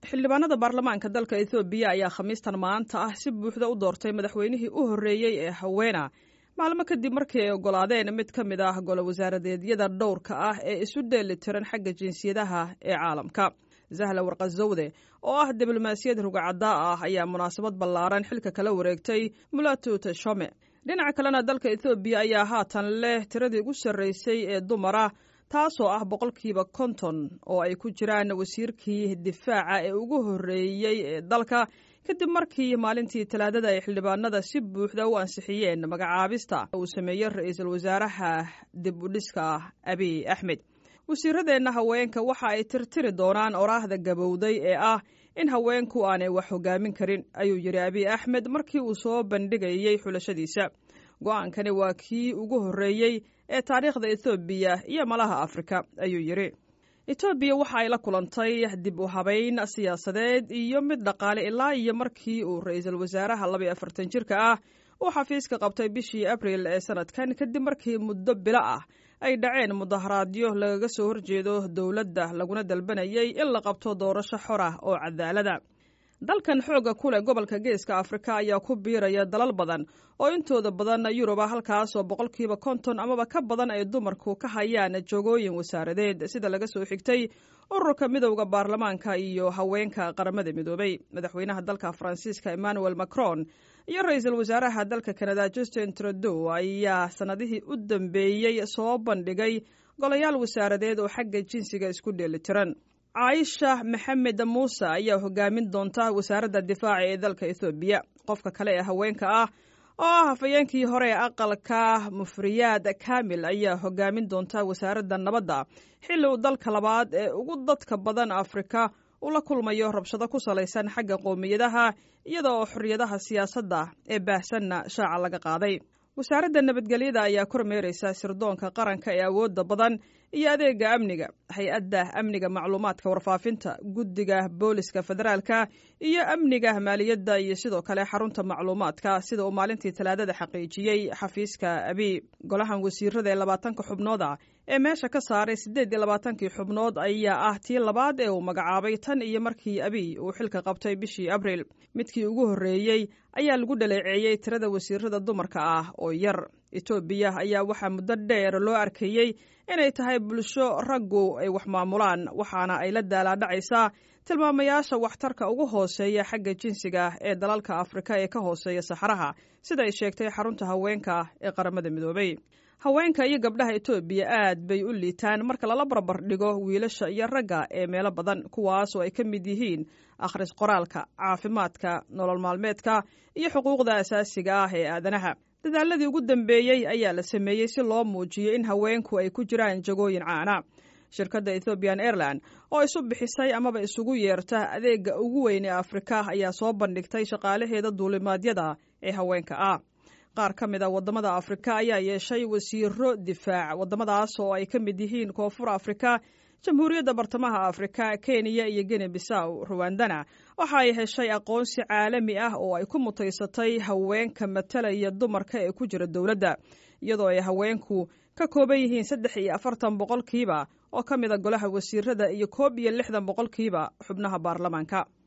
xildhibaanada baarlamaanka dalka ethoobiya ayaa khamiistan maanta ah si buuxda u doortay madaxweynihii u horreeyey ee haweena maalmo kadib markii ay oggolaadeen mid ka mid ah golo wasaaradeedyada dhowrka ah ee isu dheeli tiran xagga jinsiyadaha ee caalamka zahla warqazowde oo ah diblomaasiyad rugacaddaa ah ayaa munaasabad ballaaran xilka kala wareegtay mulatu teshome dhinaca kalena dalka ethoobiya ayaa haatan leh tiradii ugu sarraysay ee dumara taasoo ah boqolkiiba konton oo ay ku jiraan wasiirkii difaaca ee ugu horreeyey ee dalka kadib markii maalintii talaadada ay xildhibaanada si buuxda u ansixiyeen magacaabista uu sameeyey ra-iisul wasaaraha dib u dhiska abiy axmed wasiiradeenna haweenka waxa ay tirtiri doonaan oraahda gabowday ee ah in haweenku aanay wax hogaamin karin ayuu yidhi abiy axmed markii uu soo bandhigayey xulashadiisa go-aankani waa kii ugu horreeyey ee taariikhda ethoobiya iyo malaha afrika ayuu yidhi etoobiya waxa ay la kulantay dib u habayn siyaasadeed iyo mid dhaqaale ilaa iyo markii uu ra-iisul wasaaraha labaiyo afartan jirka ah uu xafiiska qabtay bishii abril ee sanadkan kadib markii muddo bilo ah ay dhaceen mudaharaadyo lagaga soo horjeedo dowladda laguna dalbanayay in la qabto doorasho xor ah oo cadaalada dalkan xoogga ku leh gobolka geeska afrika ayaa ku biiraya dalal badan oo intooda badan yuruba halkaasoo boqolkiiba konton amaba ka badan ay dumarku ka hayaan joogooyin wasaaradeed sida laga soo xigtay ururka midowda baarlamaanka iyo haweenka qaramada midoobay madaxweynaha dalka faransiiska emmanuel macron iyo ra-iisul wasaaraha dalka kanada justin trudeau ayaa sannadihii u dambeeyey soo bandhigay golayaal wasaaradeed oo xagga jinsiga isku dheelitiran caaisha maxamed muuse ayaa hogaamin doonta wasaaradda difaaca ee dalka ethoobiya qofka kale ee haweenka ah oo ah hafayeenkii hore ee aqalka mufriyaad kamil ayaa hogaamin doonta wasaaradda nabadda xilli uu dalka labaad ee ugu dadka badan afrika uu la kulmayo rabshado ku salaysan xagga qowmiyadaha iyada oo xorriyadaha siyaasadda ee baahsanna shaaca laga qaaday wasaaradda nabadgelyada ayaa kormeeraysa sirdoonka qaranka ee awoodda badan iyo adeega amniga hay-adda amniga macluumaadka warfaafinta guddiga booliska federaalka iyo amniga maaliyadda iyo sidoo kale xarunta macluumaadka sida uu maalintii talaadada xaqiijiyey xafiiska abiy golahan wasiirada ee labaatanka xubnood ah ee meesha ka saaray siddeed iyo labaatankii xubnood ayaa ah tii labaad ee uu magacaabay tan iyo markii abiy uu xilka qabtay bishii abril midkii ugu horreeyey ayaa lagu dhaleeceeyey tirada wasiirada dumarka ah oo yar etoobiya ayaa waxaa muddo dheer loo arkayey inay tahay bulsho raggu ay wax maamulaan waxaana ay la daalaadhacaysaa tilmaamayaasha waxtarka ugu hooseeya xagga jinsiga ee dalalka afrika ee ka hooseeya saxaraha sida ay sheegtay xarunta haweenka ee qaramada midoobay haweenka iyo gabdhaha etoobiya aad bay u liitaan marka lala barbar dhigo wiilasha iyo ragga ee meelo badan kuwaas oo ay ka mid yihiin akhris qoraalka caafimaadka nolol maalmeedka iyo xuquuqda asaasiga ah ee aadanaha dadaaladii ugu dambeeyey ayaa la sameeyey si loo muujiyo in haweenku ay ku jiraan jagooyin caana shirkadda ethoobian airline oo isu bixisay amaba isugu yeerta adeega ugu weyn ee afrika ayaa soo bandhigtay shaqaalaheeda duulimaadyada ee haweenka ah qaar ka mid a waddamada afrika ayaa yeeshay wasiiro difaac waddamadaas oo ay ka mid yihiin koonfur afrika jamhuuriyadda bartamaha afrika kenya iyo gene bisaw ruwandana waxa ay heshay aqoonsi caalami ah oo ay ku mutaysatay haweenka matalaya dumarka ee ku jira dowladda iyadoo ay haweenku ka kooban yihiin saddex iyo afartan boqolkiiba oo ka mid a golaha wasiirada iyo koob iyo lixdan boqolkiiba xubnaha baarlamaanka